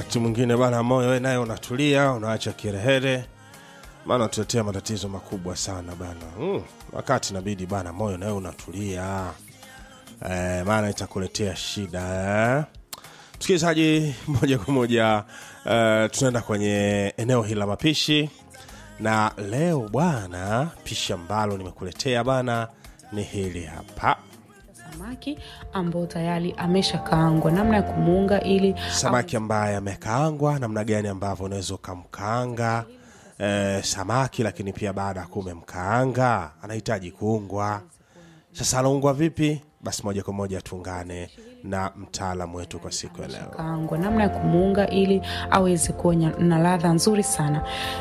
wakati mwingine bana moyo we naye unatulia unaacha kirehere maana tuletea matatizo makubwa sana bana mm, wakati inabidi bana moyo nawe unatulia eh, maana itakuletea shida eh. msikilizaji moja kwa moja eh, tunaenda kwenye eneo hili la mapishi na leo bwana pishi ambalo nimekuletea bana ni hili hapa samaki ambao tayari ameshakaangwa namna ya kumuunga ili samaki ambaye amekaangwa namna gani ambavyo unaweza ukamkaanga eh, samaki lakini pia baada ya kuwa umemkaanga anahitaji kuungwa sasa anaungwa vipi basi moja kwa moja tuungane na mtaalamu wetu kwa siku ya leo kaangwa namna ya kumuunga ili aweze kuwa nya- na ladha nzuri sana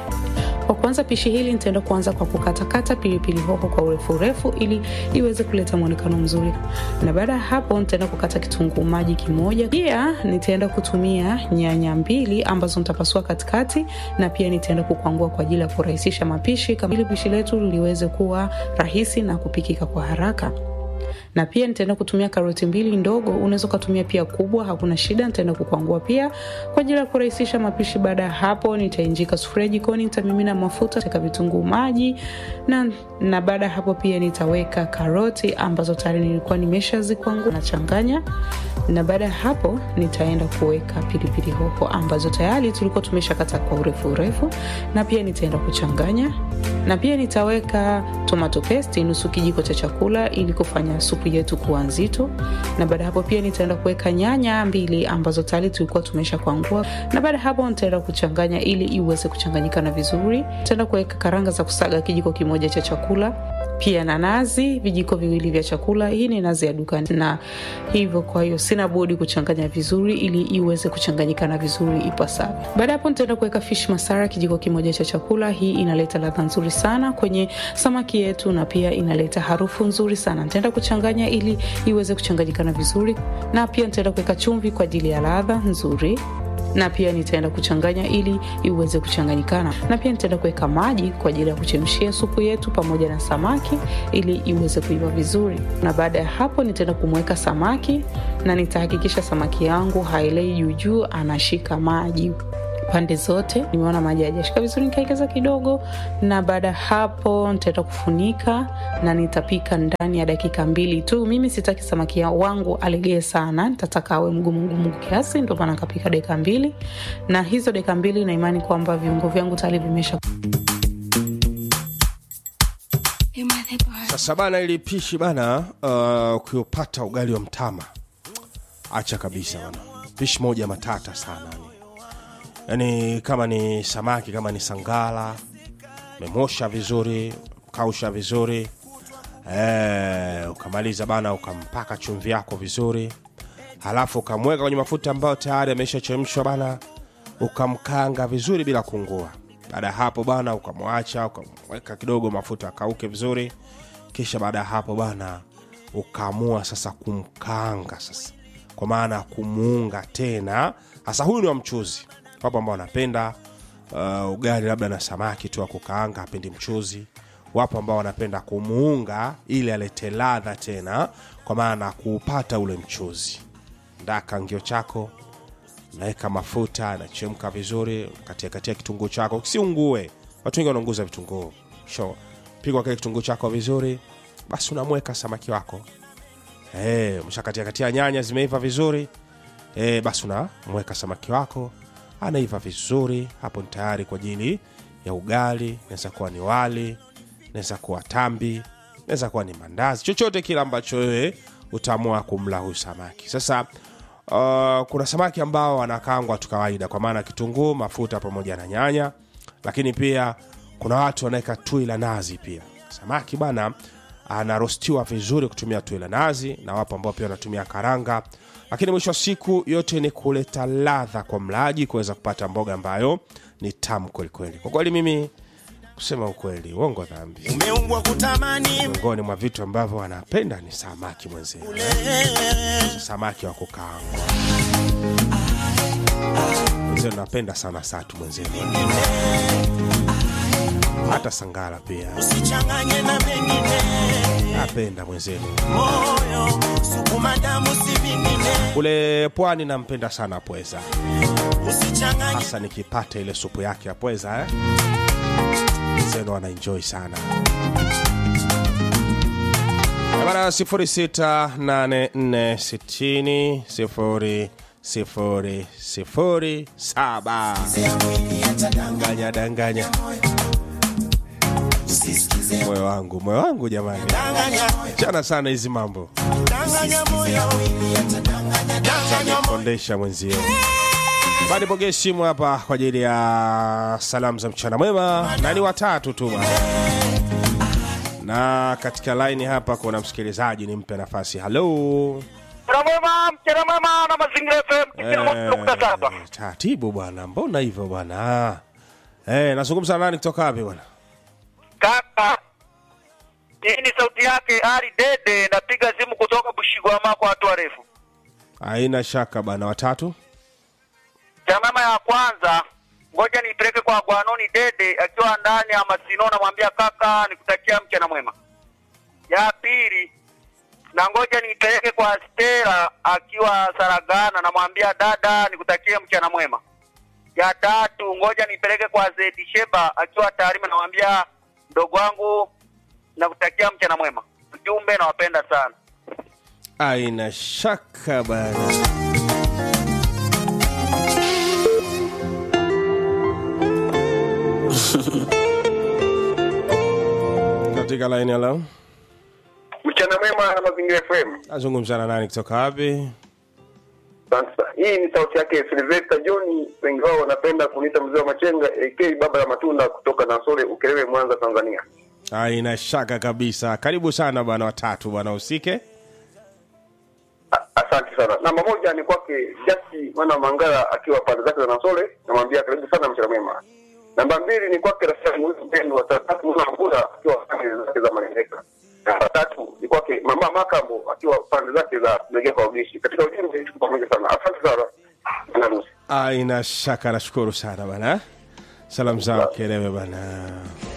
kwa kuanza pishi hili nitaenda kuanza kwa kukatakata pilipili hoho kwa urefu urefu ili iweze kuleta mwonekano mzuri na baada ya hapo nitaenda kukata kitunguu maji kimoja pia nitaenda kutumia nyanya mbili ambazo nitapasua katikati na pia nitaenda kukwangua kwa ajili ya kurahisisha mapishi kama ili pishi letu liweze kuwa rahisi na kupikika kwa haraka na pia nitaenda kutumia karoti mbili ndogo unaweza ukatumia pia kubwa hakuna shida nitaenda kukwangua pia kwa ajili ya kurahisisha mapishi baada ya hapo nitainjika sufuria jikoni nitamimina mafuta taka vitunguu maji na, na baada ya hapo pia nitaweka karoti ambazo tayari nilikuwa nimeshazikwangua nachanganya na baada ya hapo nitaenda kuweka pilipili hoho ambazo tayari tulikuwa tumeshakata kwa urefu urefu na pia nitaenda kuchanganya na pia nitaweka tomato paste nusu kijiko cha chakula ili kufanya supu yetu kuwa nzito na baada ya hapo pia nitaenda kuweka nyanya mbili ambazo tayari tulikuwa tumesha kwangua na baada ya hapo nitaenda kuchanganya ili iweze kuchanganyikana vizuri nitaenda kuweka karanga za kusaga kijiko kimoja cha chakula pia na nazi vijiko viwili vya chakula hii ni nazi ya dukani na hivyo kwa hiyo sina budi kuchanganya vizuri ili iweze kuchanganyikana vizuri ipasavyo baada ya hapo nitaenda kuweka fish masara kijiko kimoja cha chakula hii inaleta ladha nzuri sana kwenye samaki yetu na pia inaleta harufu nzuri sana nitaenda kuchanganya ili iweze kuchanganyikana vizuri na pia nitaenda kuweka chumvi kwa ajili ya ladha nzuri na pia nitaenda kuchanganya ili iweze kuchanganyikana na pia nitaenda kuweka maji kwa ajili ya kuchemshia supu yetu pamoja na samaki ili iweze kuiva vizuri na baada ya hapo nitaenda kumweka samaki na nitahakikisha samaki yangu haelei juujuu anashika maji pande zote nimeona maji hajashika vizuri nikaekeza kidogo na baada ya hapo nitaenda kufunika na nitapika ndani ya dakika mbili tu mimi sitaki samaki ya- wangu alegee sana nitataka awe mgumu mgumu kiasi ndio maana kapika dakika mbili na hizo dakika mbili na imani kwamba viungo vyangu tayari vimesha sasa bana ili pishi bana uh, ukiupata ugali wa mtama acha kabisa bana pishi moja matata sana yani. yani kama ni samaki kama ni sangala memosha vizuri kausha vizuri eh, ukamaliza bana ukampaka chumvi yako vizuri halafu ukamweka kwenye mafuta ambayo tayari ameshachemshwa bana ukamkanga vizuri bila kungua baada ya hapo bana ukamwacha ukamweka kidogo mafuta akauke vizuri kisha baada ya hapo bana ukaamua sasa kumkanga sasa kwa maana ya kumuunga tena hasa huyu ni wa mchuzi wapo ambao wanapenda uh, ugali labda na samaki tu wa kukaanga hapendi mchuzi wapo ambao wanapenda kumuunga ili alete ladha tena kwa maana ya kuupata ule mchuzi ndaa kangio chako naweka mafuta anachemka vizuri katia katia kitunguu chako kisiungue watu wengi wanaunguza vitunguu sure. pigwa kile kitunguu chako vizuri basi unamweka samaki wako hey, mshakatia katia nyanya zimeiva vizuri hey, basi unamweka samaki wako anaiva vizuri hapo ni tayari kwa ajili ya ugali naweza kuwa ni wali naweza kuwa tambi naweza kuwa ni mandazi chochote kile ambacho wewe utaamua kumla huyu samaki sasa uh, kuna samaki ambao wanakangwa tu kawaida kwa maana kitunguu mafuta pamoja na nyanya lakini pia kuna watu wanaweka tui la nazi pia samaki bana anarostiwa vizuri kutumia tui la nazi na wapo ambao pia wanatumia karanga lakini mwisho wa siku yote ni kuleta ladha kwa mlaji kuweza kupata mboga ambayo ni tamu kwelikweli kwa kweli mimi kusema ukweli uongo dhambi umeumbwa kutamani miongoni mwa vitu ambavyo anapenda ni samaki mwenzenu samaki wa kukaangwa mwenzenu napenda sana satu mwenzenu hata sangala pia usichanganye na mengine napenda mwenzenu moyo sukuma damu si vingine kule pwani nampenda sana pweza usichanganye hasa nikipata ile supu yake ya pweza eh? zenu anaenjoy sana Eh, bana 0684600007 danganya danganya moyo wangu moyo wangu jamani danganya chana sana hizi mambo danganya moyo danganya moyo kondesha mwenzio bado pokee simu hapa kwa ajili ya salamu za mchana mwema na ni watatu tu bwana na katika laini hapa kuna msikilizaji nimpe nafasi halo Mchana mwema, mchana mwema na mazingira FM tisini na moja nukta saba. Eh, taratibu bwana mbona hivyo bwana Eh, nazungumza na nani kutoka wapi bwana Kaka, hii ni sauti yake Ali Dede, napiga simu kutoka Bushigwama kwa watu warefu. haina shaka bwana watatu Mchana mwema ya kwanza, ngoja niipeleke kwa Gwanoni Dede akiwa ndani ya Masino, namwambia kaka, nikutakia mchana mwema. Ya pili, na ngoja niipeleke kwa Stella akiwa Saragana, namwambia dada, nikutakie mchana mwema. Ya tatu, ngoja nipeleke kwa Zedi Sheba akiwa Tarime, namwambia mdogo wangu, nakutakia mchana mwema. Ujumbe, nawapenda sana. haina shaka bwana katika laini ya leo Mchana mwema na Mazingira FM. nazungumza na nani kutoka wapi Asante sana. Hii ni sauti yake Sylvester John, wengi wao wanapenda kuniita mzee wa machenga AK baba ya matunda kutoka Nasole Ukerewe, Mwanza, Tanzania. haina shaka kabisa karibu sana bwana watatu bwana usike A- Asante sana. Namba moja ni kwake Jasi mwana wa Mangala akiwa pande zake za Nasole, namwambia karibu sana mchana mwema. Namba mbili ni kwake Rafiki Mwezi Mpendo wa tatu mwana Mvula akiwa pande zake za Malendeka. Namba tatu ni kwake Mama Makambo akiwa pande zake za Megea kwa Ubishi. Katika ujumbe tuko pamoja sana. Asante sana. Na nusu. haina shaka nashukuru sana bwana salamu zao kelewe bwana